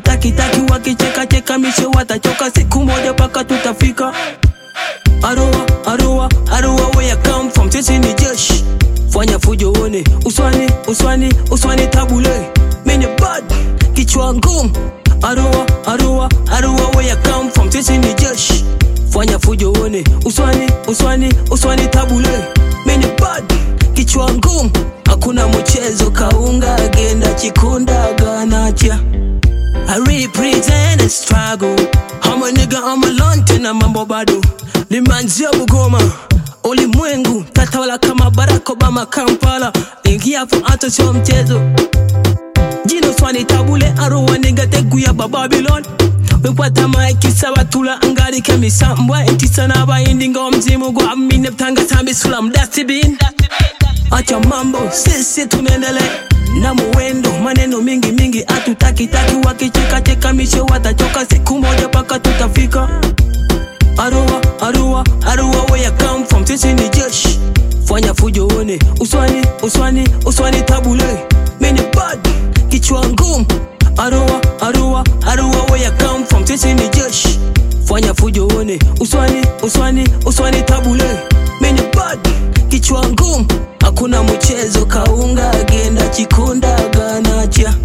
hatutakitaki wakicheka cheka mishe watachoka siku moja paka tutafika Arua, Arua, Arua where you come from sisi ni jeshi fanya fujo uone uswani uswani uswani tabule mini bad kichwa ngumu Arua, Arua, Arua where you come from sisi ni jeshi fanya fujo uone uswani uswani uswani tabule mini bad kichwa ngumu hakuna mchezo kaunga agenda chikunda ganacha I represent a struggle I'm a nigga, I'm a lone tena mambo bado nimeanzia Bugoma ulimwengu tatawala kama Barack Obama Kampala ingia hapo hata sio mchezo jino swani tabule arowa nigga teguya ba Babylon wekwata maiki sabatula ngalike misambwa entisa n'abayindi ng'omuzimu gwa mine butanga sambi sulam dustbin acha mambo sisi tunaendelea na muwendo maneno mingi mingi atutakitaki wakichekacheka mishe watachoka siku moja paka tutafika Arua, Arua, Arua where you come from sisi ni jeshi fanya fujo uone uswani uswani uswani tabule mini bad kichwa ngumu Arua, Arua, Arua where you come from sisi ni jeshi fanya fujo uone uswani uswani uswani tabule mini bad kichwa ngumu hakuna mchezo kaunga agenda chikunda ganacha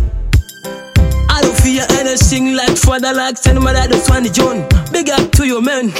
I don't fear anything like father like send my dad Swani John big up to your man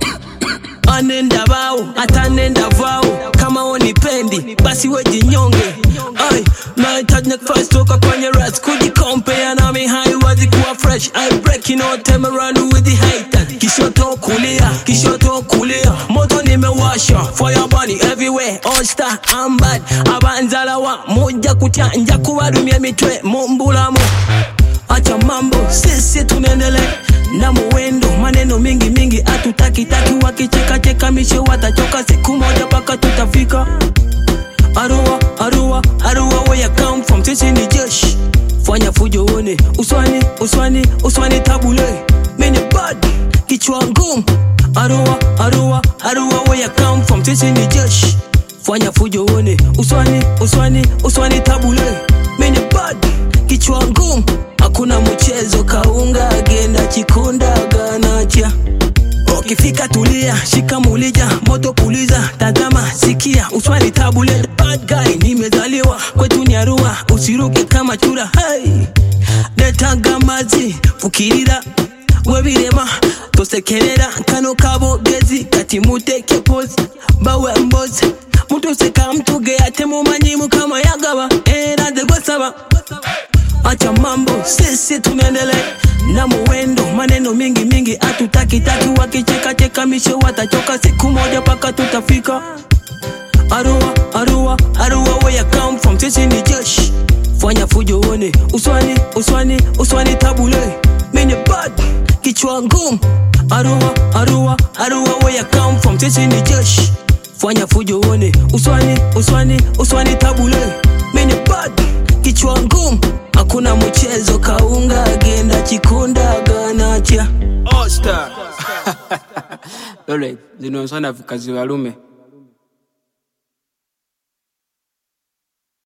anenda bao atanenda vao kama wonipendi basi wejinyonge ai nahitaji nafasi toka kwenye ras kujikompea nami haiwezi kuwa fresh I breaking all time around with the hater kishoto kulia kishoto kulia moto nimewasha fire burning everywhere all star I'm bad abanzalawa moja kuchanja kubarumia mitwe mumbulamu acha mambo sisi tunaendelea na muwendo maneno mingi mingi atutakitaki wakichekacheka mishe watachoka siku moja paka tutafika Arua, Arua, Arua where you come from sisi ni jeshi fanya fujo uone uswani uswani uswani tabule mini bad kichwa ngumu Arua, Arua, Arua where you come from sisi ni jeshi fanya fujo uone uswani uswani uswani tabule mini bad kichwa ngumu hakuna mchezo kaunga agenda chikunda ganacha ukifika tulia shika mulija moto puliza tazama sikia uswani tabule bad guy nimezaliwa kwetu ni arua usiruke kama chura hey. netaga mazi fukirira webirema tosekerera kano kabogezi kati muteke pozi bawe mbozi mutoseka mtuge ate mumanyimu kama yagaba era nze gwesaba acha mambo sisi tunaendelea na muwendo maneno mingi mingi atutakitaki wakichekacheka mishe watachoka siku moja paka tutafika Arua, Arua, Arua where you come from sisi ni jeshi fanya fujo uone uswani uswani uswani tabule mini bad kichwa ngumu Arua, Arua, Arua where you come from sisi ni jeshi fanya fujo uone uswani uswani uswani tabule mini bad kichwa ngumu hakuna mchezo kaunga agenda chikunda ganacha All star. Lole, zino nsana vikazi walume.